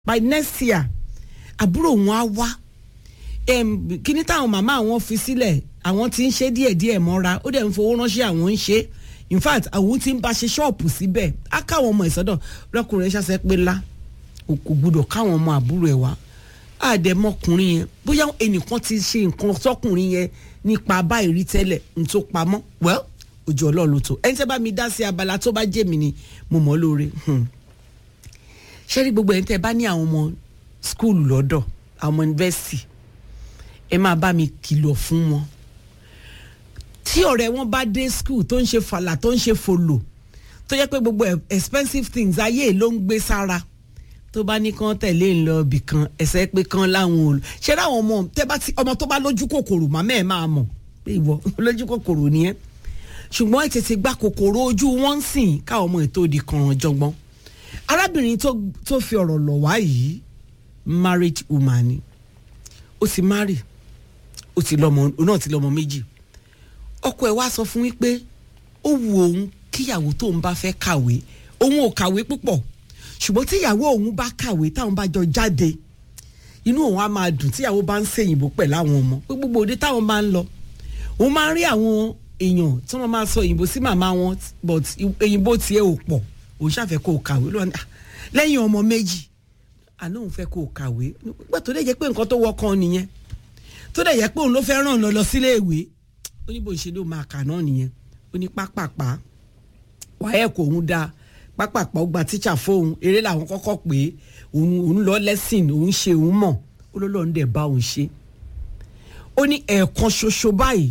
by next year àbúrò wọn á wá kíní táwọn màmá àwọn fi sílẹ̀ àwọn ti ń ṣe díẹ̀díẹ̀ mọ́ra ó dẹ̀ ń fowó ránṣẹ́ àwọn ń ṣe in fact àwọn ti ń bá ṣe ṣọ́ọ̀pù síbẹ̀ á káwọn ọmọ ìsọdọ̀ lọ́kùnrin ṣàṣẹ pé ńlá kò gbúdọ̀ káwọn ọmọ àbúrò ẹ̀ wá àdẹ̀mọkùnrin yẹn bóyá ẹnìkan ti ṣe nǹkan sọkùnrin yẹn nípa báyìí rí tẹ́lẹ̀ n tó pamọ́ well ojú ọlọ́run tó ẹni tẹ́ bá mi dá sí abala tó bá jẹ́ mi ni mo mọ̀ lóore ṣé rí gbogbo ẹni tẹ́ bá ní àwọn ọmọ skúlù lọ́dọ̀ àwọn yunifásitì ẹ máa bá mi kìlọ̀ fún wọn tí ọ̀rẹ́ wọn bá dé skul tó ń ṣe fàlà tó ń ṣe fòlò tó jẹ́ pé gbogbo expensive things ayé ló ń gbé sára tó bá ní kán tẹ̀lé ń lọ ibì kan ẹsẹ̀ pé kán láwọn ò ṣe láwọn ọmọ tẹ́ bá ti ọmọ tó bá lójú kòkòrò màmá ẹ̀ máa mọ̀ pé ìwọ lójú kòkòrò nìyẹn ṣùgbọ́n ẹ̀ tètè gba kòkòrò ojú wọn ń sìn káwọn ọmọ ètò òdì kan jọgbọ́n arábìnrin tó fi ọ̀rọ̀ lọ̀ wá yìí marriage woman ni ó ti marry ó ti lọ́mọ òun náà ti lọ́mọ méjì ọkọ ẹ̀ wá sọ fún wípé ó wù òun kíyàwó tóun bá fẹ́ kàwé òun ò kàwé púpọ̀ ṣùgbọ́n tíyàwó òun bá kàwé táwọn bá jọ jáde inú òun á máa dùn tíyàwó bá ń ṣèyìnbó pẹ̀lú àwọn ọmọ pé gbogbo òde táwọn máa ń lọ òun máa ń rí àwọn èèyàn tí wọ́n máa sọ òyìnbó sí màmá wọn but òyìnbó tiẹ̀ ò pọ̀ òun ṣàfẹ́ kó o kàwé lẹ́yìn ọmọ méjì àná òun fẹ́ kó o kàwé nígbà tó dẹ̀ jẹ́ pé nǹkan tó wọ́kàn nìyẹn tó dẹ̀ jẹ́ pé òun ló fẹ́ ràn lọ lọ sílé ìwé ó ní bó ṣe ló máa kà náà nìyẹn ó ní pápápá wàá ẹ̀kọ́ òun dáa pápápá ó gba tíṣà fóun eré làwọn kọ́kọ́ pé òun lọ lẹ́sìn òun ṣe òun mọ̀ ó ló lọ́ọ́ ń dẹ̀ bá òun ṣe ó ní ẹ̀ẹ̀kan ṣoṣo báyìí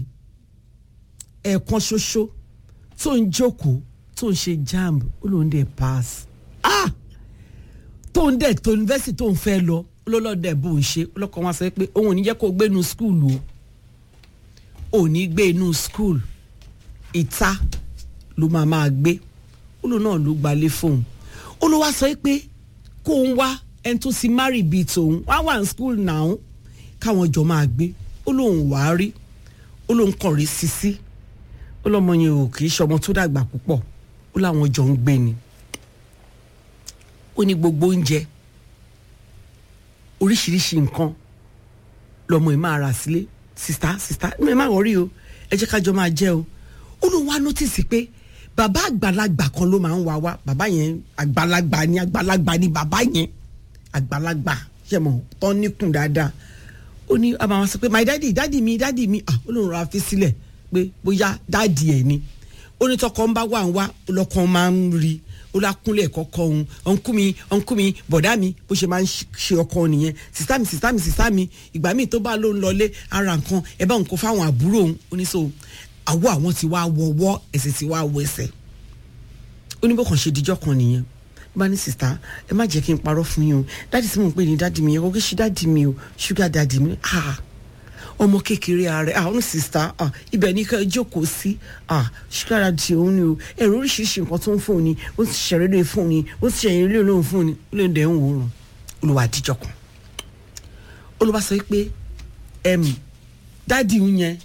ẹ̀ẹ̀kan ṣoṣo tó ń jókòó tó ń ṣe jamb ó lóun dẹ̀ pass ah tó ń dẹ̀ tó yunifásitì tó ń fẹ́ lọ ó ló lọ́ọ́ dẹ̀ bó ń ṣe ó lọ́kọ̀ wọn sọ pé òun ò ní jẹ́ kó o gbé inú skul o ò ní gbé inú skul ìta ló máa máa gbé ó lóun náà ló gbalé fóun ó ló wá sọ pé kó ń wá ẹni tó ti marry bíi tòun wá wà ní skul náà káwọn jọ máa gbé ó lóun wàá rí ó lóun kàn rí sisi ó lọ́mọ yẹn ò kì í ṣọmọ tó dàgbà púpọ̀ ó láwọn jọ ń gbé ni ó ní gbogbo oúnjẹ oríṣiríṣi nǹkan lọmọ ẹ máa rà sílé sista sista ẹ má wọrí o ẹ jẹ́ kájọ máa jẹ o ó lóun wá nọ́tìsì pé bàbá àgbàlagbà kan ló máa ń wá wá bàbá yẹn àgbàlagbà ni àgbàlagbà ni bàbá yẹn àgbàlagbà ṣe mọ tán níkùn dáadáa ó ní a máa sọ pé my daddy daddy mi daddy mi ah ó lóun rà fi sílẹ̀ pé bóyá dáàdì ẹ̀ ni ó ní tọkọ ń bá wà ń wá ọlọ́kàn máa ń rí ó lákúnlẹ̀ kọ́kọ́ òun ọ̀nkú mi ọ̀nkú mi bọ̀dá mi bó ṣe máa ń ṣe ọkọ nìyẹn sìsá mi sìsá mi sìsá mi ìgbà míì tó bá ló ń lọlé ara nǹkan ẹ bá nǹkan fáwọn àbúrò òun ó ní so àwọ̀ àwọn ti wá wọwọ́ ẹsẹ̀ ti wá wọ ẹsẹ̀ ó ní bó kàn ṣe díjọ́ kan nìyẹn bá ní sista ẹ má jẹ́ kí n parọ́ fún yín o dáàdì tí mò ń pè ní dáàdì mi yẹn kò kí ṣe dáàdì mi o ṣúgà dáàdì mi ah ọmọ kékeré ààrẹ àwọn sista ibẹ̀ ní ká jókòó sí ṣúgà dáàdì òun ni o ẹ̀rọ oríṣiríṣi nǹkan tó ń fún ni ó ti ṣẹ̀rẹ̀ lóye fún ni ó ti ṣẹ̀yìn lóye lóye fún ni ó lè dẹ̀ ń wòran olùwà àdìjọ kan olùwà sọ pé dáàdì ń yẹn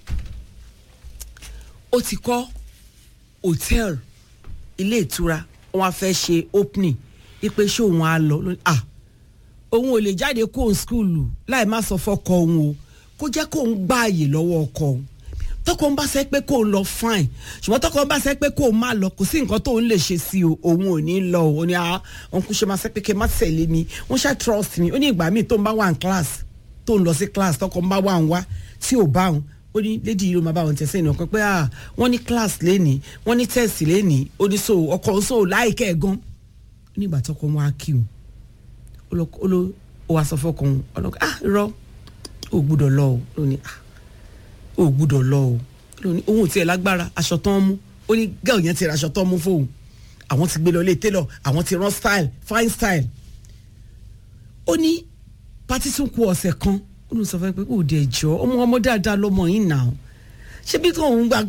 ó ti kọ́ hòtẹ́ẹ̀lì ilé ìtura wọn á fẹ́ ṣe opening ipe ṣé òun á lọ ah òun ò lè jáde kó òun skúlù láì má sọ fọkọ òun o kó jẹ́ kó òun gba àyè lọ́wọ́ ọkọ òun tọkọ ń bá sẹ pé kó òun lọ fine ṣùgbọ́n tọkọ ń bá sẹ pé kó òun má lọ kò sí nǹkan tó òun lè ṣe sí o òun ò ní lọ o ní ah òun kò ṣe máa sẹ pé kí n má tẹ̀lé mi wọ́n ṣá trust mi ó ní ìgbà míì tó ń bá wà ní class tó ń lọ sí class tọkọ ń bá wà ń wá tí ò bá òun ó ní lady yìí ló máa bá wọn tẹ̀sẹ̀ ìnáwó pé ah wọ́n ní class lẹ́nìí wọ́n ní test lẹ́nìí ó ní so ọkọ̀ ń so láìkẹ́ ẹ̀ gan nígbà tọkọ wọn á kí o ó ló ó wá sọ fọkàn ọlọ́kọ̀ ah irọ́ ó gbúdọ̀ lọ o ló ní ah ó gbúdọ̀ lọ o ló ní òun ò tiẹ̀ lágbára aṣọ tán mú ó ní gẹ́ọ̀ yẹn ti ra aṣọ tán mú fóun àwọn ti gbé lọ ilé tailor àwọn ti rán style fine style ó ní pátí tún kù ọ̀sẹ̀ kan ó ní sọ fún mi pé kò dé jọ ọmọ ọmọ dáadáa lọmọ yìí nà ó ṣé bí tóun gbà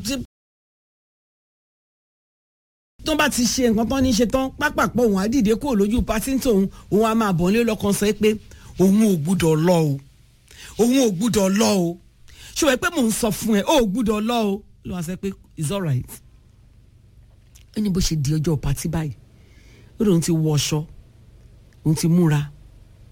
tó bá ti ṣe nǹkan tán ní ṣe tán pápápọ̀ òun á dìde kúrò lójú pátí tóun òun á máa bọ̀ nílé lọ́kàn sọ pé òun ò gbúdọ̀ lọ o òun ò gbúdọ̀ lọ o ṣùgbọ́n pé mò ń sọ fún ẹ ó gbúdọ̀ lọ o ló wá sọ pé it's alright ó ní bó ṣe di ọjọ́ pátí báyìí ó lóun ti wọ ọṣọ òun ti múra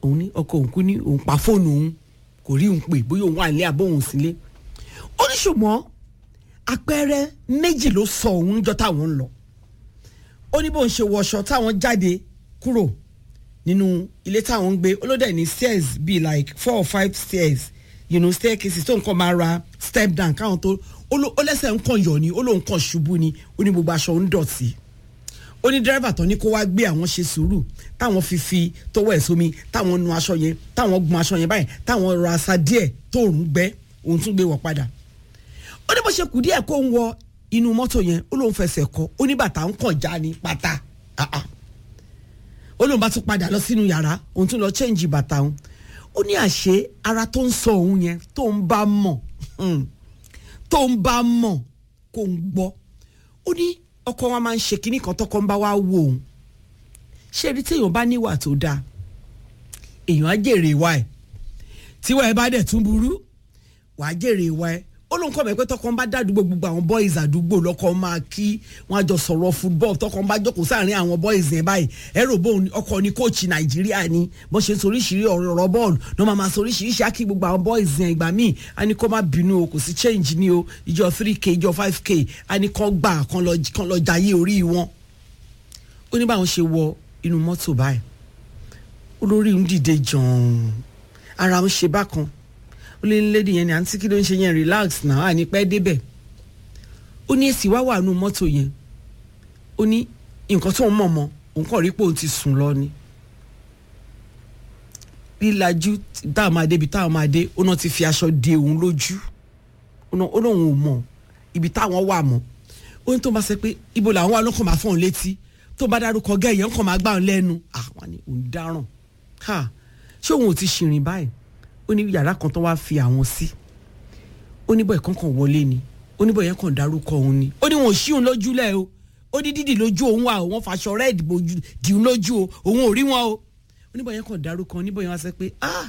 òun ní ọkọ òun kú ní òun pa fóònù òun kò rí òun pè bóyá òun wà nílé àbó òun sílé ó ní ṣùgbọ́n àpẹẹrẹ méjì ló sọ òun níjọ́ táwọn ń lọ ó ní bóun ṣe wọṣọ táwọn jáde kúrò nínú ilé táwọn ń gbé olódẹ ní stairs bíi like four or five stairs you know staircases tó nǹkan máa ra step down káwọn tó ó ló- ó lẹ́sẹ̀ nǹkan yọ̀ ni ó lóun kàn ṣubú ni ó ní gbogbo aṣọ ń dọ̀tí ó ní dírẹ́fà tó ní kó wá gbé àwọn ṣe sùúrù táwọn fi fi tọwọ́ ẹ̀ sómi táwọn nu aṣọ yẹn táwọn gun aṣọ yẹn báyìí táwọn rọ asa díẹ̀ tóòrùn gbẹ òun tún gbé wọ̀ padà ó ní bó ṣe kù díẹ̀ kó ń wọ inú mọ́tò yẹn ó lóun fẹsẹ̀ kọ ó ní bàtà ń kàn já ní pátá Ah, ah. ó lóun bá tún padà lọ sínú yàrá òun tún lọ change bàtà òun ó ní àṣé ara tó ń sọ òun yẹn tó ń bá mọ̀ hmm, tó ń bá mọ̀ kó ń gbọ́ ó ní ọkọ wa máa ń ṣe kinní kan tọkọ ń bá wa wo òun ṣé ẹni tí èèyàn bá níwà tó dáa èèyàn á jèrè ìwà ẹ̀ tíwọ́ ẹ bá dẹ̀ tún burú wàá jèrè ìwà ẹ̀ ó lóun kọ́ mọ̀ pé tọkọ ń bá dàdúgbò gbogbo àwọn boys àdúgbò lọ́kọ máa kí wọ́n á jọ sọ̀rọ̀ football tọkọ ń bá jókòó sáàrin àwọn boys yẹn báyìí ẹ̀rọ bóun ọkọ ni kóòchì nàìjíríà ni bó ṣe ń soríṣiríṣi ọ̀rọ̀ bọ́ọ̀lù ní wọ́n máa máa soríṣiríṣi á kí gbogbo àwọn boys yẹn ìgbà míì á ní kó má bínú o kò sí change ní o ìjọ three k ìjọ five k á ní kó gbà kán lọ kán lọ jayé orí wọn ó ní báwọn ṣe wọ inú mọ́tò báyìí olórí ń dìde jọ̀ọ̀n ara ń ṣe bákan ó lé lédi yẹn ni àǹtí kí ló ń ṣe yẹn relax náà àní pẹ́ débẹ̀ ó ní èsì wá wà nù mọ́tò yẹn ó ní nǹkan tó ń mọ̀ mọ́ òun kàn rí pé òun ti sùn lọ ni lílajú táwọn máa dé ibi táwọn máa dé ó náà ti fi aṣọ de òun lójú ó náà ó lóun ò mọ̀ ibi táwọn wà mọ́ ó ní tó máa sọ pé ibo làwọn wà lọ́kàn máa fọ́n létí tó bá dárúkọ gẹ́yẹ̀ ńkàn máa gbà ń lẹ́nu àwọn ni òun dáràn ha ṣé òun ò ti ṣìrìn báyìí ó ní yàrá kan tó wá fi àwọn sí ó ní bọ́ọ̀ kankan wọlé ni ó ní bọ́ọ̀ yẹn kàn dárúkọ òun ni ó ní wọn ò ṣí òun lójúlẹ̀ o ó ní dídì lójú òun wà o wọ́n faṣọ rẹ́ẹ̀dì bojú dì òun lójú o òun ò rí wọn o ó ní bọ́ọ̀ yẹn kàn dárúkọ ó ní bọ́ọ̀ yẹn wá sọ pé ah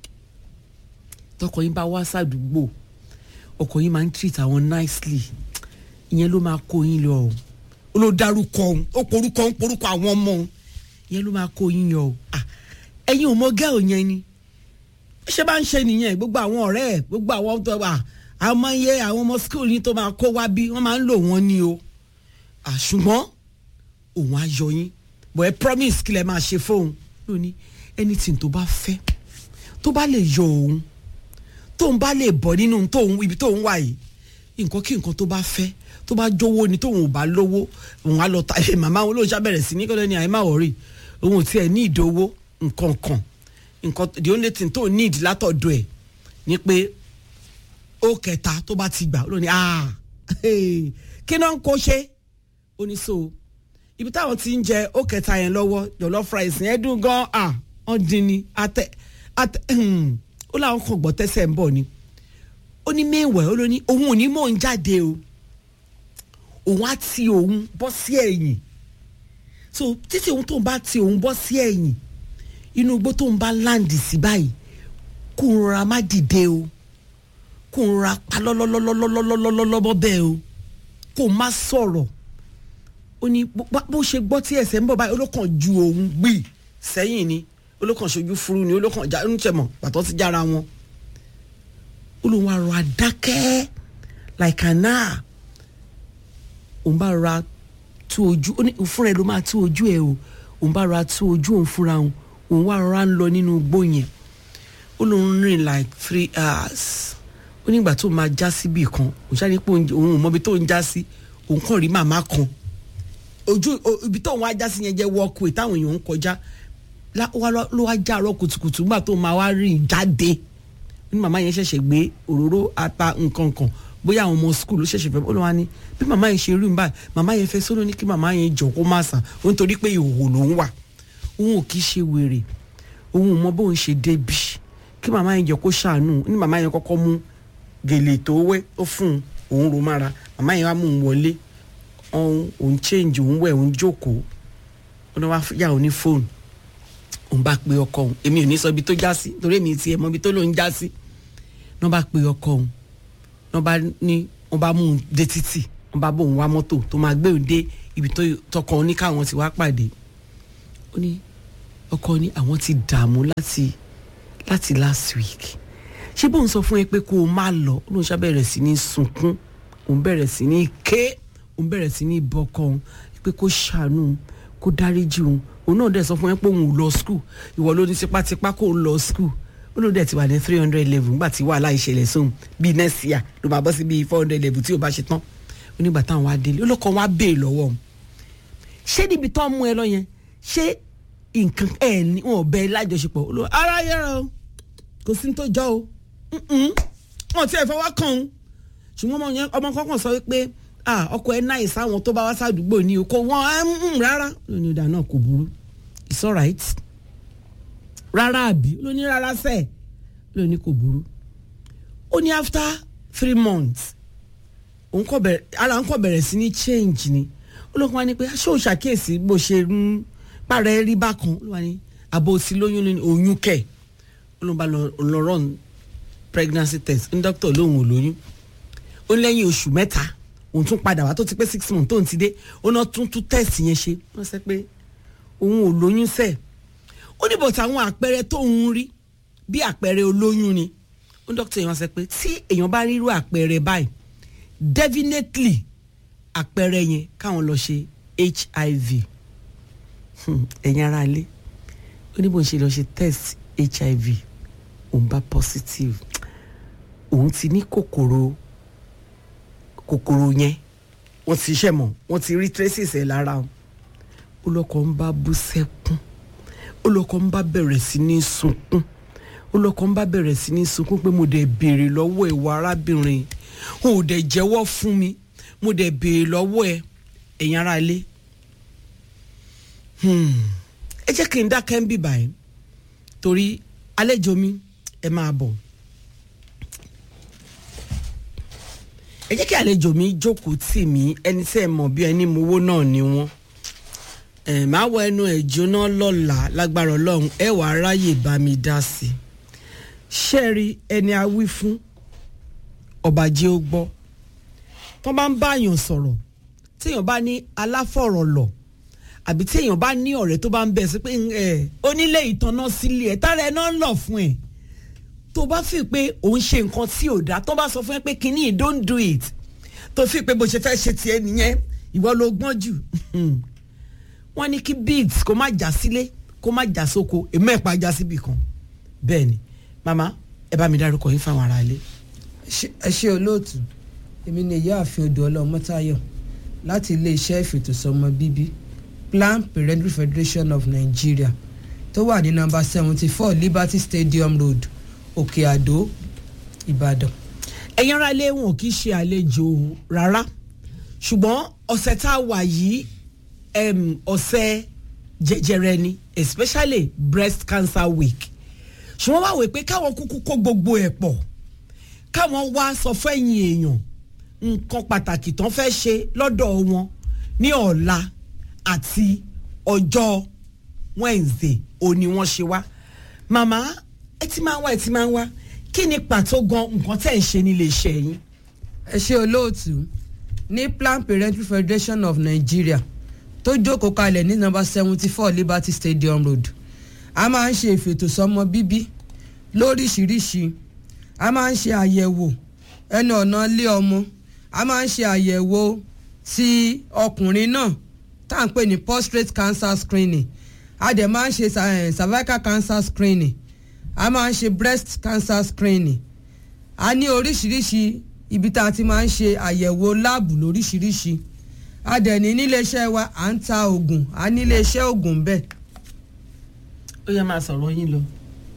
tọkọ yín bá wá sàdúgbò ọkọ yín máa ń treat àwọn nicely ìyẹn ló máa kó yín lọ o ó ló dárúkọ òun ó porúkọ òun porúkọ àwọn ọmọ òun ìyẹn ló máa kó yín yọ o ah ẹ̀yin ò mọ gẹ́ọ̀ yẹn ni ṣé bá ń ṣe nìyẹn gbogbo àwọn ọ̀rẹ́ ẹ̀ gbogbo àwọn tó wà àwọn ọmọ yẹ àwọn ọmọ skul yín tó máa kó wá bí wọ́n máa ń lò wọ́n ní o Ah, ṣùgbọ́n òun á yọ yín bọ̀ ẹ promise kí lẹ máa ṣe fóun lónìí anything tó bá fẹ́ tó bá lè yọ òun tóun bá lè bọ̀ nínú tóun ibi tóun wà yìí nǹkan kí nǹkan tó bá fẹ́ tó bá jówó ni tóun ò bá lówó òun á lọ ta ẹ màmá òun lóun ṣàbẹ̀rẹ̀ sí ní kọ́lẹ́ ní àyè má wọ̀rí òun ò tiẹ̀ ní ìdówó nǹkan kan nǹkan the only thing tó need látọ̀dọ̀ ẹ̀ ni pé ó kẹta tó bá ti gbà ó lò ní ah hey, kí náà ń kó ṣe ó ní so ibi táwọn ti ń jẹ ó kẹta yẹn lọ́wọ́ jollof rice yẹn dùn gan ah wọ́n dín ní atẹ atẹ ó láwọn kan gbọ́ tẹ́sẹ̀ ń bọ̀ ni ó ní mẹ́wẹ̀ẹ́ ó ló ní òun ò ní mò ń jáde o òun á ti òun bọ́ sí ẹ̀yìn so títí òun tó ń bá ti òun bọ́ sí ẹ̀yìn inú igbó tó ń bá láǹdì sí báyìí kó ń rọra má dìde o kó ń rọra pa lọ́lọ́lọ́lọ́lọ́lọ́lọ́lọ́lọ́ bẹ́ẹ̀ o kó má sọ̀rọ̀ ó ní bó ṣe gbọ́ tí ẹsẹ̀ ń bọ̀ báyìí olókàn ju òun gbì sẹ́yìn ni olókàn ṣojú furu ni olókàn já ń tẹ̀mọ̀ pàtó ti jára wọn olóhùn wa rọ adákẹ́ like an hour òun bá ra tú ojú ó ní fúnra ẹ ló máa tú ojú ẹ o òun bá ra tú ojú òun fúnra òun òun wá rọra ń lọ nínú igbó yẹn ó lóun rìn like three hours ó ní ìgbà tó máa já síbì kan òun ṣáà ní pé òun ò mọbi tó ń já sí òun kàn rí màmá kan ojú ibi tó òun á já sí yẹn jẹ́ walkway táwọn èèyàn ń kọjá ló wá já àárọ̀ kùtùkùtù nígbà tó máa wá rìn jáde ó ní màmá yẹn ṣẹ̀ṣẹ̀ gbé òróró ata nǹkan kan bóyá àwọn ọmọ skul ló ṣẹ̀ṣẹ̀ fẹ́ ó ló wá ní bí màmá yẹn ṣe rí mi báyìí màmá yẹn fẹ́ sọ́nà ní kí màmá yẹn jọ kó má sàn ó nítorí pé ìhòòhò ló ń wà òun ò kì í ṣe wèrè òun ò mọ bóun ṣe débi kí màmá yẹn jọ kó ṣàánú ní màmá yẹn kọ́kọ́ mú gèlè tó wẹ́ ó fún un òun ro mára màmá yẹn wá mú un wọlé òun change òun wẹ̀ òun jókòó ó ní wá yà ó ní fóònù òun bá pe ọkọ òun èmi ò ní sọ ibi tó já sí torí èmi ti ẹ̀ mọ ibi tó lóun já sí ní wọ́n bá pe ọkọ òun ní wọ́n bá ní wọ́n bá mú un dé títì wọ́n bá bóun wá mọ́tò tó máa gbé òun dé ibi tó tọkọ òun ní káwọn ti wá pàdé ó ní ọkọ ní àwọn ti dààmú láti láti last week ṣé bóun sọ fún ẹ pé kó o má lọ ó lóun ṣàbẹ̀rẹ̀ sí ní sunkún òun bẹ̀rẹ̀ sí ní ké òun bẹ̀rẹ̀ sí ní bọ́kọ òun pé kó ṣàánú kó dáríjì òun òun náà dẹ̀ sọ fún ẹ pé òun ò lọ skul ìwọ ló ní tipátipá kó o lọ skul ó ló dẹ̀ ti wà ní three hundred level nígbà tí wàhálà ìṣẹ̀lẹ̀ sóhun bíi next year ló máa bọ́ sí bíi four hundred level tí o bá ṣe tán ó nígbà táwọn wá délé olóko wa béè lọ́wọ́ òun ṣé níbi tó ń mú ẹ lọ yẹn ṣé nǹkan ẹ ní wọn ò bẹ ẹ lájọṣepọ̀ olówó ara yẹra o kò sí ní tó jọ o wọn ti ẹ̀ fọwọ́ kàn ń ṣùgbọ́n ọmọ yẹn ọmọ kọ́kàn sọ pé ọkọ ẹ náà ìsáwọn tó bá wá sádùúgbò ní o kò wọ́n rárá lónìí ìdá náà kò burú it's alright rárá àbí lónìí rárá sẹ́ẹ̀ lónìí kò burú ó ní after three months òun kọ bẹ̀rẹ̀ ara òun kọ bẹ̀rẹ̀ sí ní change ni olókùn wa ni pé ṣé o ṣàkíyèsí bó ṣe ń pàrọ̀ rí bákan ló wà ní àbò sí lóyún ní oyún kẹ̀ olóhùn bá lọ run pregnancy test ní dókítà lóhùn ò lóyún ó ní lẹ́yìn oṣù mẹ́ta òun tún padà wá tó ti pé six months tóun ti dé ó náà tún tún test yẹn ṣe wọ́n sẹ́ pé òun ò lóyún sẹ́ẹ̀ ó ní bọ̀tà àwọn àpẹẹrẹ tóun rí bí àpẹẹrẹ olóyún ni ó ní dókítà yẹn wá sẹ́ pé tí èèyàn bá rí irú àpẹẹrẹ báyìí definitely àpẹẹrẹ yẹn káwọn lọ ṣe hiv ẹ̀yin ara ilé ó ní bó ń ṣe lọ ṣe test hiv òun bá positive òun ti ní kòkòrò kòkòrò yẹn wọ́n ti ṣẹ̀ mọ́ wọ́n ti rí traces ẹ̀ lára o olóko ń bá bú sẹ́kún olóko ń bá bẹ̀rẹ̀ sí ní sunkún olóko ń bá bẹ̀rẹ̀ sí ní sunkún pé mo dẹ̀ béèrè lọ́wọ́ ìwà arábìnrin o ò dẹ̀ jẹ́wọ́ fún mi mo dẹ̀ béèrè lọ́wọ́ ẹ ẹ̀yin ara ilé ẹ jẹ́ kí n dákẹ́ ń bì báyìí torí àlejò mi ẹ máa bọ̀ ẹ jẹ́ kí àlejò mi jókòó tì mí ẹni tí ẹ mọ̀ bí ẹni mowó náà ni wọ́n ẹ máa wọ ẹnu ẹ jóná lọ́la lágbára ọlọ́run ẹ wàá ráyè bá mi dá sí i ṣẹ́ẹ̀rí ẹni a wí fún ọba jẹ́ ó gbọ́ tó bá ń báyàn sọ̀rọ̀ téèyàn bá ní aláfọ̀rọ̀lọ̀ àbí téèyàn bá ní ọ̀rẹ́ tó bá ń bẹ̀ sí pé ẹ onílé ìtànná sílé ẹ̀ tára ẹ̀ náà ń lọ fún ẹ̀ tó bá fi pé òun ṣe nǹkan tí ò dá tó bá sọ fún ẹ pé kínní don't do it tó fi pé bó ṣe fẹ́ ṣe tiẹ̀ nìyẹn ìwọ ló gbọ́n jù wọ́n ní kí beads kó má já sílé kó má já sóko èmi ẹ̀ pa já síbì kan bẹ́ẹ̀ ni màmá ẹ bá mi dárúkọ yín fáwọn ará ilé. ẹ ṣe olóòtú èmi ni ìyáàfin odò ọlọmọtayọ láti iléeṣẹ́ ìfètòsọ́mọ bíbí Planned Parenthood Federation of Nigeria tó wà ní nọ́mbà seventy four Liberty Stadium Road Òkè Àdó Ìbàdàn. ẹ̀yin ará ilé wọn kì í ṣe àlejò rárá ṣùgbọ́n ọ̀sẹ̀ tá a wà yìí ọ̀sẹ̀ jẹjẹrẹ ni especially breast cancer week ṣùgbọ́n wá wò pé káwọn kúkú kó gbogbo ẹ̀ pọ̀ káwọn wá sọ fẹ́yìn èèyàn nǹkan pàtàkì tán fẹ́ ṣe lọ́dọ̀ wọn ní ọ̀la àti ọjọ́ Wednesday òní wọ́n ṣe wá màmá ẹ ti máa ń wá ẹ ti máa ń wá kí ni pàtó gan nǹkan tẹ̀ ń ṣe nílé iṣẹ́ yín. ẹ ṣe olóòtú ní Planned Parenthood Federation of Nigeria tó jókòó kalẹ̀ ní nọ́mbà seventy four Liberty Stadium Road a máa ń ṣe ìfètòsọ́mọ bíbí lóríṣiríṣi a máa ń ṣe àyẹ̀wò ẹnu ọ̀nà ilé ọmọ a máa ń ṣe àyẹ̀wò ti ọkùnrin náà tá à ń pè ní prostate cancer screening a dẹ̀ máa ń ṣe cervical cancer screening a máa ń ṣe breast cancer screening a ní oríṣiríṣi ibi tá a ti máa ń ṣe àyẹ̀wò láàbù lóríṣiríṣi a dẹ̀ ní níléeṣẹ́ wa à ń ta oògùn a níléeṣẹ́ oògùn bẹ́ẹ̀. ó yẹ máa sọ̀rọ̀ yín lọ.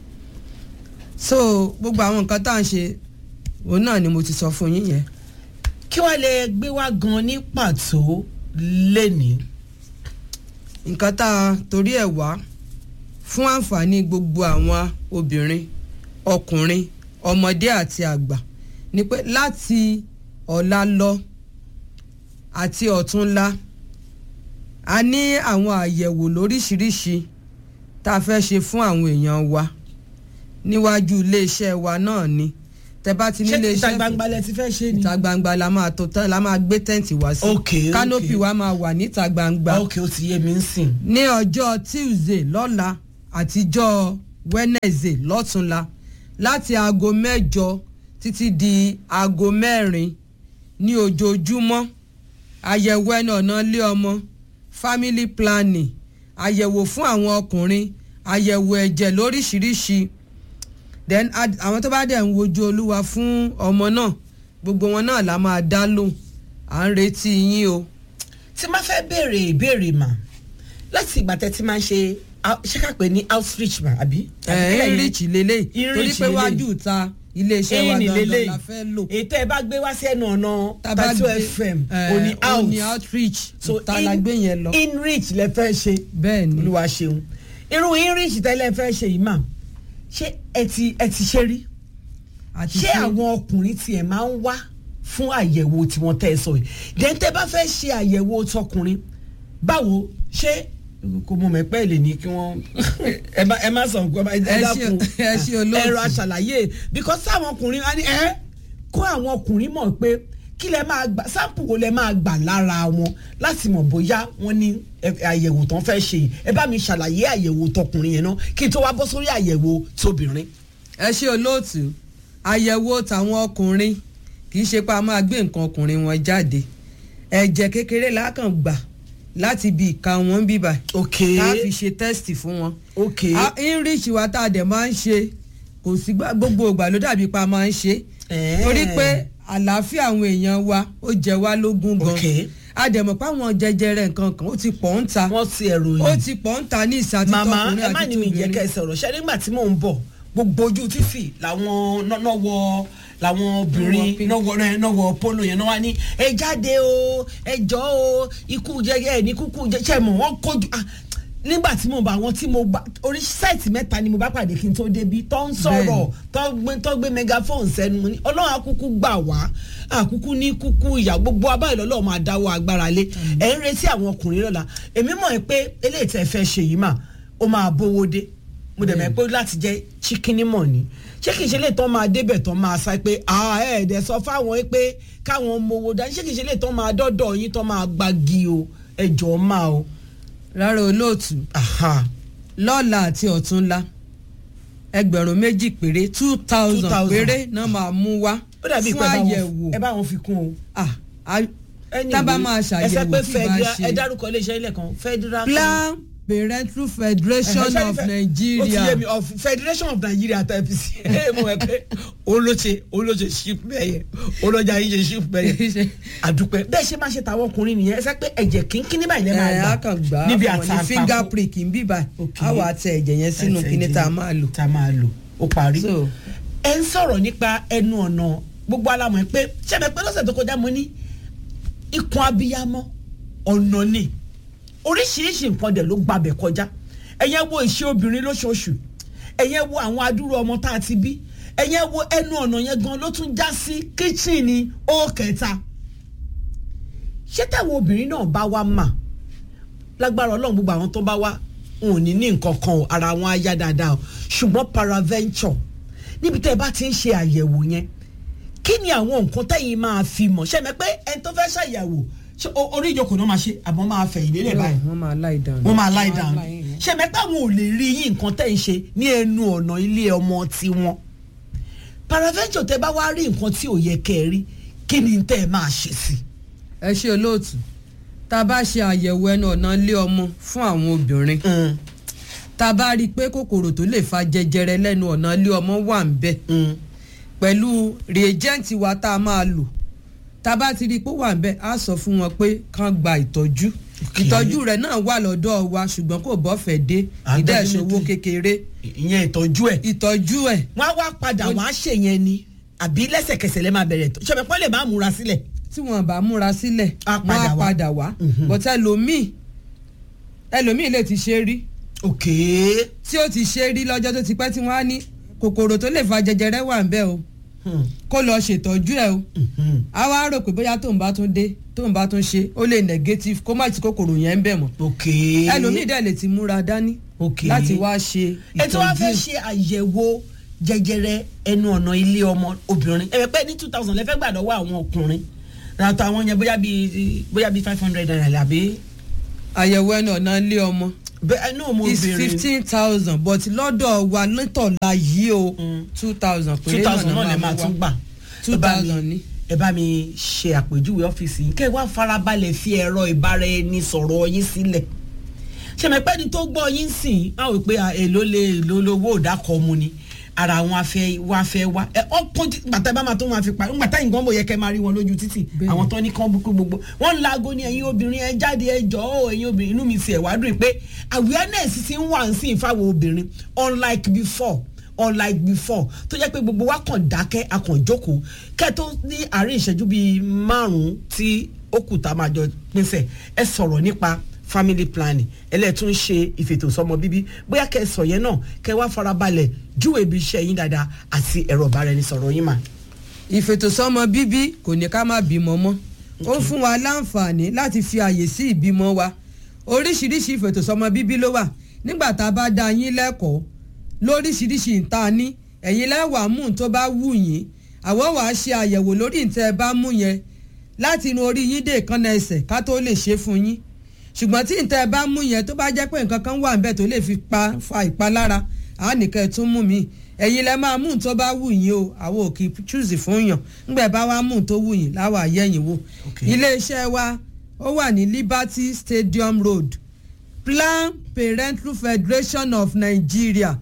so gbogbo àwọn nǹkan tá à ń ṣe òun náà ni mo ti sọ fún yín yẹn. kí wàá lè gbé wá gan ní pàtó lénìí. nǹkan tá a torí ẹ̀ wá fún àǹfààní gbogbo àwọn obìnrin ọkùnrin ọmọdé àti àgbà ni pé láti ọ̀la lọ àti ọ̀túnla a ní àwọn àyẹ̀wò lóríṣiríṣi tá a fẹ́ ṣe fún àwọn èèyàn wa níwájú iléeṣẹ́ wa náà ni tẹ bá ti ní ṣé iléeṣẹ́ ìta gbangba lẹ ti fẹ́ ṣe ni. ìta gbangba la máa tó tán la máa gbé tẹ́ǹtì wá sí Ok, ok. kánópì wa máa wà níta gbangba ok ó ti yé mi ń sìn. ní ọjọ́ tuesday lọ́la àtijọ́ wednesday lọ́túnla láti aago mẹ́jọ títí di aago mẹ́rin ní ojoojúmọ́ àyẹ̀wò ẹnu ọ̀nà ilé ọmọ family planning àyẹ̀wò fún àwọn ọkùnrin àyẹ̀wò ẹ̀jẹ̀ lóríṣiríṣi then ad- àwọn tó bá dẹ̀ ń wojú olúwa fún ọmọ náà gbogbo wọn náà la máa dá lóhùn à ń retí yín o. tí máa fẹ́ béèrè ìbéèrè mà láti ìgbà tẹ́ ti máa ń ṣe out- ṣé ká pè ní outreach mà àbí. ẹ̀ ń rich lélẹ̀ torí Enrich pé lélẹ̀. wájú ta iléeṣẹ́ wa ẹ̀yìn gangan lélẹ̀ la fẹ́ lò. ètò ẹ̀ bá gbé wá sí ẹnu ọ̀nà Tá bá tatu gbé- fm eh, òní out òní outreach so ta la gbé yẹn lọ. inreach lẹ fẹ́ ṣe bẹ́ẹ̀ ni olúwa ṣeun irú inreach tẹ́lẹ̀ fẹ́ ṣe yìí mà ṣé ẹ ti ẹ ti ṣe rí àti ṣé àwọn ọkùnrin tiẹ̀ máa ń wá fún àyẹ̀wò tiwọn tẹ́ ẹ sọ yìí dẹ́ntẹ́ bá fẹ́ ṣe àyẹ̀wò tọkùnrin báwo ṣé kò mọ̀ mẹ́pẹ́ lè ní kí wọ́n ẹ má ẹ má sọ nǹkan ẹ Ẹ ṣe- dákun ẹ ṣe olóòtú. ẹ̀rọ aṣàlàyé because sáwọn ọkùnrin á ní ẹ kó àwọn ọkùnrin mọ̀ pé kí lẹ máa gbà sáǹpù wo lẹ máa gbà lára wọn láti mọ̀ bóyá wọ́n ní ẹ- àyẹ̀wò tán fẹ́ ṣe yìí. ẹ bá mi ṣàlàyé àyẹ̀wò tọkùnrin yẹn náà kí n tó wá bọ́ sórí àyẹ̀wò tóbìnrin. ẹ ṣe olóòtú àyẹ̀wò tàwọn ọkùnrin kì í ṣe pé a máa gbé nǹkan ọkùnrin wọn jáde ẹ̀jẹ̀ kékeré lákàn gbà láti ibi ìka wọn bíbà ok ká fi ṣe tẹ́sítì fún wọn. ok A- enrich wa tá a dẹ̀ máa ń ṣe kò sí gbà- gbogbo ìgbà ló dàbí pa máa ń ṣe Eh. torí pé àlàáfíà àwọn èèyàn wa ó jẹ wá lógún gan Ok. a dẹ̀ mọ̀ pé àwọn jẹjẹrẹ nǹkan kan ó ti pọ̀ ń ta wọ́n ti ẹ̀rọ ó yìí. ti pọ̀ ń ta ní ìsàtítọ́ màmá ọkùnrin ẹ má àti ní mi jẹ́ kẹ́ ẹ tóbìnrin. sọ̀rọ̀ ṣe nígbà tí mò ń bọ̀ gbogbo ojú títì làwọn nọ́wọ́ làwọn obìnrin pink. nọ́wọ́ rẹ nọ́wọ́ polo yẹn náà wá ní ẹ jáde o ẹ jọ o ikú jẹjẹ ẹ ní kúkú jẹjẹ mọ̀ wọ́n kojú ah, nígbà tí mo bá wọn tí mo bá orí sáìtì mẹ́ta ni mo bá pàdé kí n tó débi tó ń sọ̀rọ̀ tó gbé tó gbé megaphone sẹ́nu mo ní ọlọ́run akúkú gbà wá àkúkú ní kúkú ìyá gbogbo abáyé lọ́lọ́ máa dáwọ́ agbára lé ẹ̀ ń retí àwọn ọkùnrin lọ́la èmi mọ̀ ẹ́ pé eléyìí tẹ́ fẹ́ ṣe yìí mà ó máa bówó dé mo dẹ̀ mọ̀ pé láti jẹ́ chicken mọ̀ ni ṣé kìí ṣe lè tán máa débẹ̀ tán máa sá pé ẹ̀ẹ́dẹ̀ sọ fáwọn pé káwọn mowó dání ṣé kìí ṣe lè tán máa dọ́dọ̀ yín tán máa gbági o ẹjọ́ máa o. rárá olóòtú Aha. lọ́la àti ọ̀túnla ẹgbẹ̀rún méjì péré two thousand 2,000. péré náà máa mú wá ó dàbí fún pé ẹ bá wọn- àyẹ̀wò ẹ bá wọn fi kún o. Ah, a- Anyway, tábà máa ẹ ṣàyẹ̀wò sọ pé tí bá federal- ẹ ṣe dárúkọ iléeṣẹ́ ilẹ̀ kan federal. plan parental federation Ẹ, ṣé of fe- ó ti yé nigeria mi of federation of nigeria tpc ẹ mọ̀ ẹ pé olóṣè olóṣè ship bẹ́yẹ olójà yìí ṣe ship bẹ́yẹ àdúpẹ́ bẹ́ẹ̀ ṣe máa ṣe tàwọn ọkùnrin nìyẹn ẹ sẹ́ pé ẹ̀jẹ̀ kínkín níbà ilẹ̀ máa ẹ gbà á kàn gbà á níbi fún wọn ní àtàǹpà finger prick ń bíbà Ok. á wà á tẹ ẹ̀jẹ̀ yẹn sínú kíní tá a máa lò. tá a máa lò ó parí. So, ẹ ń sọ̀rọ̀ nípa ẹnu ọ̀nà gbogbo alamọ̀ ẹ pé ṣẹ́mi pé lọ́sẹ̀ tó kọjá mo ní ikùn abiyamọ ọ̀nà ni oríṣiríṣi nǹkan dẹ̀ ló gbabẹ̀ kọjá ẹ̀yẹ́ wo ìṣe obìnrin lóṣooṣù ẹ̀yẹ́ wo àwọn adúrú ọmọ tá a ti bí ẹ̀yẹ́ wo ẹnu ọ̀nà yẹn gan ló tún já sí kíchìnì ó kẹta ṣé táwọn obìnrin náà bá wá mà lágbára ọlọ́run gbogbo àwọn tó bá wá wọn ò ní ní nǹkan kan o ara wọn á yá dáadáa o ṣùgbọ́n paraventure níbi tẹ́ ẹ bá ti ń ṣe àyẹ̀wò yẹn kí ni àwọn nǹkan tẹ́yìn máa fi mọ̀ ṣe mẹ́ pé ẹni tó fẹ́ ṣàyẹ̀wò ṣé o- orí ìjókòó náà máa ṣe àbọ̀ máa fẹ̀ ìdílé báyìí wọ́n máa lie down. wọ́n máa lie down lie down. ṣe mẹ́ pé àwọn ò lè rí yín nǹkan tẹ́ ń ṣe ní ẹnu ọ̀nà ilé ọmọ tiwọn paraventure tẹ́ bá wá rí nǹkan tí ò yẹ kẹ́ ẹ rí kí ni tẹ́ ẹ máa ṣe sí ẹ ṣe olóòtú tá a bá ṣe àyẹ̀wò ẹnu ọ̀nà ilé ọmọ fún àwọn obìnrin i. tá a bá rí i pé kòkòrò tó lè fa jẹjẹrẹ lẹ́nu ọ̀nà ilé ọmọ wà ń bẹ̀ pẹ̀lú reagent wa tá a máa lò tá a bá ti rí i pé ó wà ń bẹ̀ á sọ fún wọn pé kán gba ìtọ́jú Okay. ìtọ́jú rẹ̀ náà wà lọ́dọ̀ wa ṣùgbọ́n kò bọ́fẹ̀ dé Ah, ìdẹ́sowó definitely. kékeré ìyẹn ìtọ́jú ẹ̀ ìtọ́jú ẹ̀ wọ́n á wá padà wọ́n á ṣe yẹn ni àbí lẹ́sẹ̀kẹsẹ̀ lẹ́ máa bẹ̀rẹ̀ tó ṣọ̀bẹ̀ pọ́n lè máa múra sílẹ̀. tí wọn bá múra sílẹ̀ Á wọn padà á wá. padà wá Mhm. but ẹlòmíì ẹlòmíì lè ti ṣe rí òkè tí ó ti ṣe rí lọ́jọ́ tó ti pẹ́ tí wọ́n á ní kòkòrò tó lè fa jẹjẹrẹ wà ń bẹ̀ o kó lọ ṣètọ́jú ẹ̀ o a wá rò pé bóyá tóun bá tún dé tóun bá tún ṣe ó lè negative kó má ti kòkòrò yẹn ń bẹ̀ mọ́ òkè ẹlòmíì dẹ̀ lè ti múra dání Ok. láti wá ṣe ẹ tí wọ́n fẹ́ ìtọ́jú ṣe àyẹ̀wò jẹjẹrẹ ẹnu ọ̀nà ilé ọmọ obìnrin ẹ pẹ́ ní two thousand lẹ́fẹ́ gbà lọ́wọ́ àwọn ọkùnrin ràtọ̀ àwọn yẹn bóyá bíi bóyá bíi five hundred naira àbí àyẹ̀wò ẹnu ọ̀nà ilé ọmọ bẹ́ẹ̀ náà mo is béèrè fifteen thousand but lọ́dọ̀ wa nítọ̀la yìí o two thousand two thousand náà lè máa tún gbà two Ẹ bá mi- thousand ni. ẹ bá mi ṣe àpèjúwe ọ́fíìsì yìí kẹ́ ẹ wá farabalẹ̀ fi ẹ̀rọ ìbáraẹnisọ̀rọ̀ yín sílẹ̀ ṣèmẹ̀pẹ́ ni tó gbọ́ yín sìn á wò pé à, èló lè èló lówó òdàkọ̀ mu ni ara àwọn afẹ́ wá fẹ́ wá ẹ ọkùn gbàtà bá máa tó máa fi pa gbàtà yìí gan bò yẹ kẹ́ máa rí wọn lójú títì Bẹ́ẹ̀ni. àwọn tó ní kán bukú gbogbo wọn ń laago ní ẹ̀yin obìnrin ẹ jáde ẹ jọ̀ọ́ ẹ̀yin obìnrin inú mi ti ẹ̀ wá dùn pé awareness ti ń wà ń sìn fáwọn obìnrin unlike before unlike before tó jẹ́ pé gbogbo wa kàn dákẹ́ a kàn jókòó kẹ́ tó ní àárín ìṣẹ́jú bíi márùn-ún tí ó kù tá a máa jọ pínsẹ̀ ẹ sọ̀rọ̀ nípa family planning ẹlẹ́tún ṣe ìfètòsọ́mọ bíbí bóyá kẹ́ ẹ sọ yẹn náà kẹ́ ẹ wá farabalẹ̀ júwèé ibi iṣẹ́ yín dáadáa àti ẹ̀rọ ìbáraẹnisọ̀rọ̀ yín mà. ìfètòsọ́mọ bíbí kò ní ká má bímọ mọ́ ó fún wa láǹfààní láti fi àyè sí ìbímọ wa oríṣiríṣi ìfètòsọ́mọ bíbí ló wà nígbà tá a bá dá yín lẹ́kọ̀ọ́ lóríṣiríṣi ìta ní ẹ̀yin lẹ́wàá mú un tó bá wù yín àwọn wàá ṣe àyẹ̀wò lórí ìtẹ́ ẹ bá mú yẹn láti inú orí yín dé ìkànnà ẹsẹ̀ ká tó lè ṣe fún yín ṣùgbọ́n tí ìtẹ́ ẹ bá mú yẹn tó bá jẹ́ pé nǹkan kan wà níbẹ̀ tó lè fi pa fa ìpalára àá nìkan ẹ̀ tún mú mi ẹ̀yin lẹ máa mú un tó bá wù yín o àwọn ò kì í chúùsì fún yàn ńgbà bá wá mú un tó wù yín láwa yẹ̀yìn wò Okay. iléeṣẹ́ wa ó wà ní Liberty Stadium Road Plan Parental Federation of Nigeria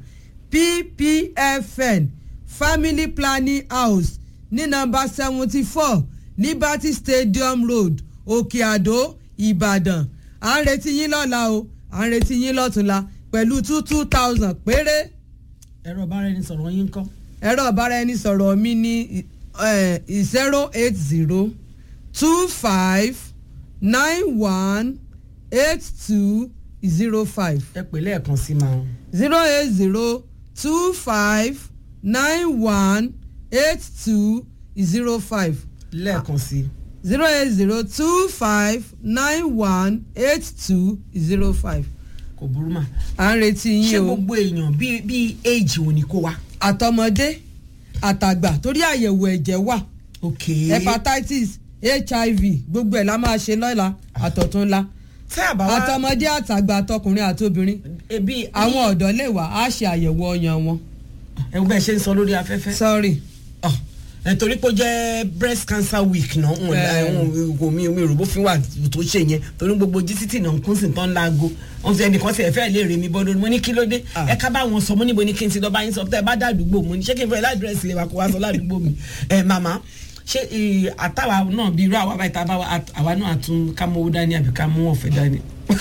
PPFN Family Planning House ní nọ́mbà seventy four Liberty Stadium Road Òkè Àdó Ìbàdàn à ń retí yín lọ́la o à ń retí yín lọ́túnla pẹ̀lú two two thousand péré ẹ̀rọ ìbáraẹnisọ̀rọ̀ yín kọ́. ẹ̀rọ ìbáraẹnisọ̀rọ̀ mi ní zero eight zero two five nine one eight two zero five ẹ pè lẹ́ẹ̀kan sí máa. zero eight zero two five nine one eight two zero five lẹ́ẹ̀kan sí. zero eight zero two five nine one eight two zero five kò burú mà. à ń retí ṣé yín o gbogbo èèyàn bíi bíi éèjì ò ní kó wa. àtọmọdé àtàgbà torí àyẹ̀wò ẹ̀jẹ̀ wà ok. hepatitis hiv gbogbo ẹ̀ la máa ṣe lọ́la àtọ̀túnla tẹ́ àbá wa. àtọmọdé àtàgbà àtọkùnrin àtobìnrin ebi àwọn ọ̀dọ́ lè wà á ṣe àyẹ̀wò ọyàn wọn. ẹ wo bẹ́ẹ̀ ṣe ń sọ lórí afẹ́fẹ́. sorry Ọ, ẹ torí pé ó jẹ́ breast cancer week náà ń Bẹ́ẹ̀. kò mi mi rò bó fi wà tó ṣe yẹn torí gbogbo jísítì náà ń kún sí tán láago wọn fi ẹnìkan sí ẹfẹ lè rè mí bọ́dọ̀ mo ní kí ló dé Ah. ẹ ká bá wọn sọ mo níbo ni kí n ti lọ bá yín sọ tẹ ẹ bá dàdúgbò mo ní ṣé kí n fẹ́ ládírẹ́sì lè wá kó wá sọ ládùúgbò mi ẹ màmá ṣé ì, àtàwà náà bí irú àwa báyìí tá a bá wa àt- àwa náà àtún ká mú owó dání àbí ká mú ọ̀fẹ́ dání.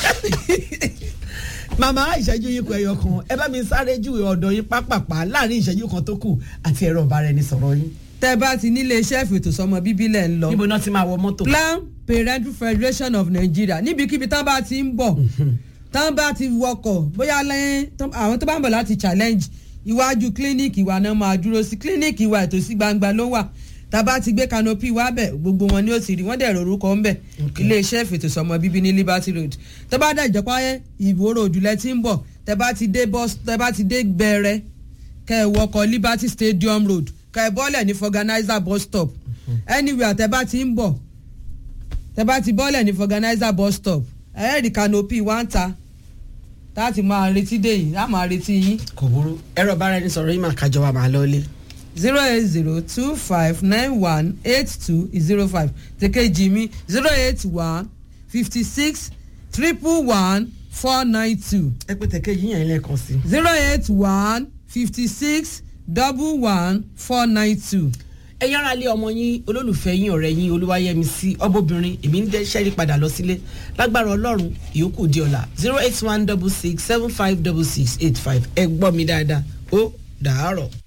màmá ìṣẹ́jú yín kọ ẹyọ kan ẹ bá mi sáré júwe ọ̀dọ̀ yín pápápá láàrin ìṣẹ́jú kan tó kù àti ẹ̀rọ ìbáraẹnisọ̀rọ̀ yín tẹ́ bá ti nílé iṣẹ́ ìfètòsọ́mọ bíbí lẹ̀ ń lọ níbo náà ti máa wọ mọ́tò. plan parental federation of nigeria níbikíbi tán bá ti ń bọ̀ tán bá ti wọkọ̀ bóyá lẹ́yìn tán- àwọn tó bá ń bọ̀ láti challenge iwájú clinic wa náà máa dúró sí clinic wa ètò sí gbangba ló wà tá a bá ti gbé canopy wá bẹ̀ gbogbo wọn ni ó ti rí wọ́n dẹ̀ rorúkọ ń bẹ̀ Okay. iléeṣẹ́ ìfètòsọ́mọ bíbí ní liberty road tó bá dẹ̀ jẹ́pá ìwó road lẹ ti ń bọ̀ tẹ́ bá ti dé bus tẹ́ bá ti dé bẹ̀rẹ̀ kẹ́ ẹ wọkọ̀ liberty stadium road kẹ́ ẹ bọ́lẹ̀ ní organizer bus stop anywhere tẹ́ bá ti ń bọ̀ tẹ́ bá ti bọ́lẹ̀ ní organizer bus stop ẹ̀ẹ́dì canopy wá ń ta láti máa retí dé yìí á máa retí yín kò burú ẹ̀rọ ìbáraẹnisọ̀rọ̀ yín máa kájọ wa máa lọ ilé. zero eight zero two five nine one eight two zero five tèkejì mi zero eight one fifty six triple one four nine two ẹ pé tẹ̀kẹ́ yín yẹn lẹ́ẹ̀kan sí. zero eight one fifty six double one four nine two. ẹ yára lé ọmọ yín olólùfẹ́ yín ọ̀rẹ́ yín olúwayẹmí sí ọbọ̀bìnrin èmi ń dẹ́ sẹ́rí padà lọ sílé lágbára ọlọ́run ìyókù di ọ̀la zero eight one double six seven five double six eight five ẹ gbọ́ mi dáadáa ó dàárọ̀.